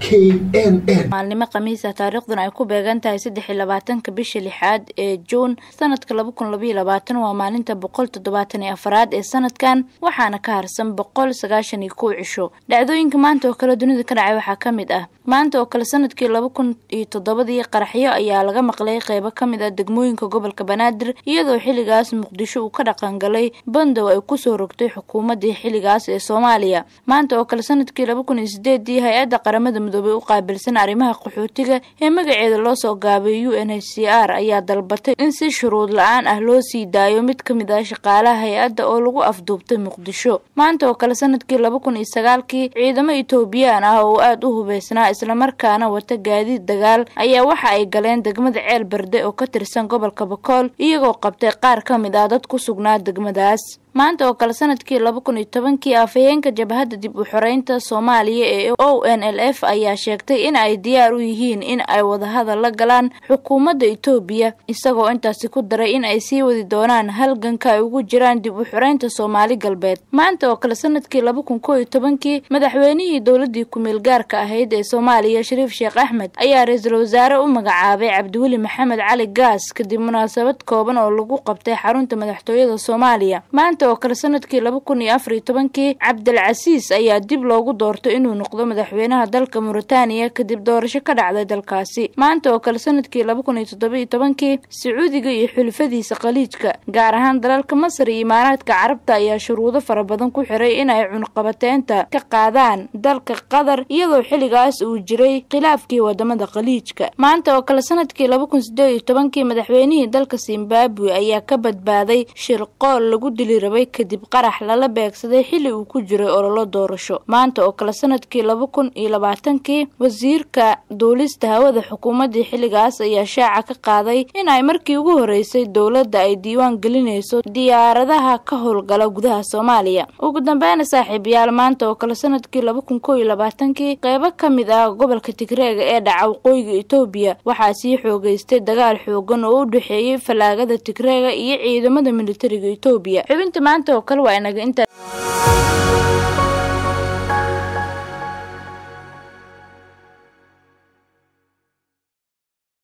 maalnimo khamiisa taariikhduna ay ku beegan tahay saddex iyo labaatanka bisha lixaad ee juun sanadka laba kun labaiyo labaatan waa maalinta boqol toddobaatan iyo afaraad ee sanadkan waxaana ka harsan boqol sagaashan iyo kow cisho dhacdooyinka maanta oo kale dunida ka dhacay waxaa ka mid ah maanta oo kale sanadkii laba kun iyo toddobadii qaraxyo ayaa laga maqlay qeybo ka mid ah degmooyinka gobolka banaadir iyadoo xilligaas muqdisho uu ka dhaqangalay bandow ay kusoo rogtay xukuumadii xilligaas ee soomaaliya maanta oo kale sanadkii laba kun iyo sideedii hay-adda qaramada midoobay u qaabilsan arrimaha qaxootiga ee magaceeda loo soo gaabay u n h c r ayaa dalbatay in si shuruud la-aan ah loo sii daayo mid ka mid ah shaqaalaha hay-adda oo lagu afduubtay muqdisho maanta oo kale sanadkii laba kun iyo sagaalkii ciidamo etoobiyaan ah oo aada u hubeysnaa islamarkaana wata gaadiid dagaal ayaa waxa ay galeen degmada ceel berde oo ka tirsan gobolka bakool iyagoo qabtay qaar ka mid ah dad ku sugnaa degmadaas maanta oo kale sanadkii laba kun iyo tobankii afhayeenka jabhadda dib u xoreynta soomaaliya ee o n l f ayaa sheegtay in ay diyaar u yihiin in ay wadahadal la galaan xukuumadda etoobiya isagoo intaasi ku daray in ay sii wadi doonaan halganka ay ugu jiraan dib u xoreynta soomaali galbeed maanta oo kale sanadkii laba kun koo iyo tobankii madaxweynihii dowladii ku-meel gaarka ahayd ee soomaaliya shariif sheekh axmed ayaa ra-iisul wasaare u magacaabay cabdiweli maxamed cali gaas kadib munaasabad kooban oo lagu qabtay xarunta madaxtooyada soomaaliya oo kale sanadkii laba kun iyo afar iyo tobankii cabdilcasiis ayaa dib loogu doortay inuu noqdo madaxweynaha dalka muritaaniya kadib doorasho ka dhacday dalkaasi maanta oo kale sanadkii laba kun iyo toddoba iyo tobankii sacuudiga iyo xulfadiisa khaliijka gaar ahaan dalalka masar iyo imaaraadka carabta ayaa shuruudo fara badan ku xiray inay cunqabateynta ka qaadaan dalka qatar iyadoo xilligaas uu jiray khilaafkii wadamada khaliijka maanta oo kale sanadkii laba kun sideed iyo tobankii madaxweynihii dalka zimbabwe ayaa ka badbaaday shirqool lagu dili rabay kadib qarax lala beegsaday xilli uu ku jiray ololo doorasho maanta oo kale sanadkii laba kun iyo labaatankii wasiirka duulista hawada xukuumaddii xilligaas ayaa shaaca ka qaaday in ay markii ugu horeysay dowladda ay diiwaan gelinayso diyaaradaha ka howlgala gudaha soomaaliya ugu dambeyna saaxiibayaal maanta oo kale sanadkii laba kun koo iyo labaatankii qeybo ka mid ah gobolka tigreega ee dhaca waqooyiga etoobiya waxaa sii xoogeystay dagaal xoogan oo u dhexeeyey fallaagada tigreega iyo ciidamada militariga etoobiya xubinta maanta oo kale waa inaga intaa